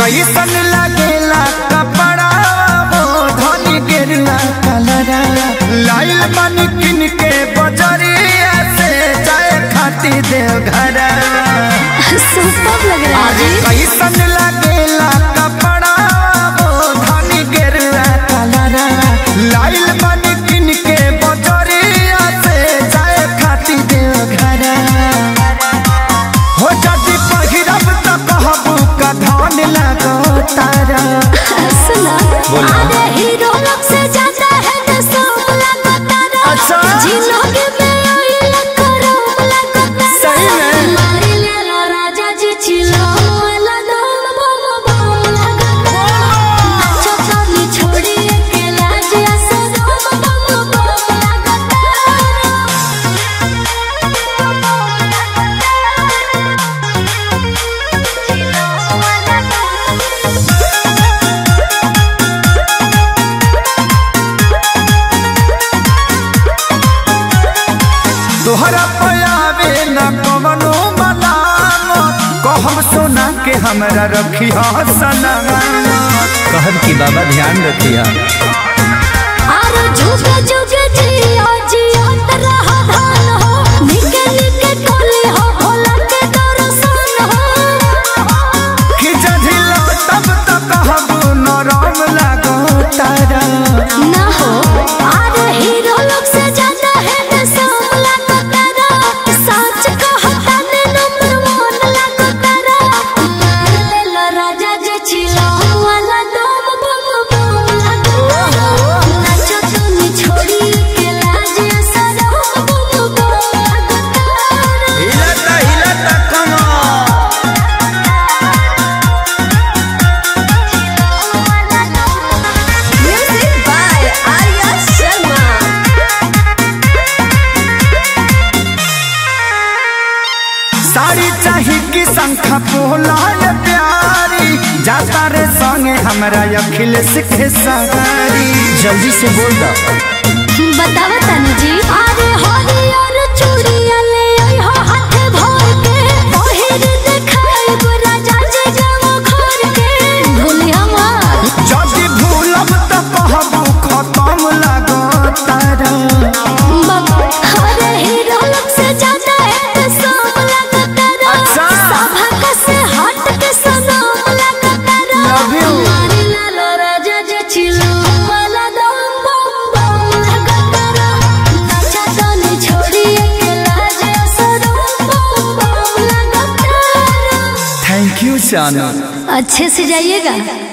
कैसन लगेला कपड़ा वो धनी गेरुआ कलरा लाइल बन किन के बजरिया से जाए खाती देव घरा सुपर लग रहा है जी कैसन लगेला कपड़ा वो धनी गेरुआ कलरा लाइल बन किन के बजरिया से जाए खाती देव घरा हो जदि पहिरब त कहबू का धान लगो तारा सुना अरे हीरो लोग से ज्यादा है तो सब लगता रहा अच्छा। जिलोगे में आई लकरो लगता सही में? मारी ले लो राजा जी चिलो वाला दम बम बम लगता नाचो चली छोड़ी अकेला जी ऐसा दम बम बम लगता तोहरा पयावे न कवनो मलाम कहम सोना के हमरा रखी सना कहब की बाबा ध्यान रखिया आरो जुगे जुगे जियो जियो तरह धान हो निके निके टोली हो भोला के दर्शन हो कि जझिला तब त कहबू नरम लगो तारा ना हो आरो हीरो लोग से ज्यादा है तो सब लगो तारा सच कहता ने नंबर वन लगो तारा मार ले लो राजा जे चिलो वाला दम बम बम लगो नाचो तुनी छोड़ी के लाज सरो बम बम लगो तारा हिलता हिलता कमा Music by Arya Sharma. Sari चाही कि शंखा पोलाल प्यारी जाता रे संगे हमरा अखिलेश के सवारी जल्दी से बोल दो बतावा तनु जी अरे हरियर चूड़िया ले आई हो हाथ भर के पहिर देखाई गो राजा जे जाओ घर के भूलिया मत जदि भूलब त कहबू खत्म लगो तारा बाबा अरे हीरो लोग से ज्यादा है तो सब लगता रहा अच्छा। सभा का से हट के सनम लगता रहा Love you. मारी लालो राजा जे चिलो वाला दम बम बम लगता रहा नाचा तानी छोड़ी अकेला जे सनम बम बम लगता रहा थैंक यू चानू अच्छे से जाइएगा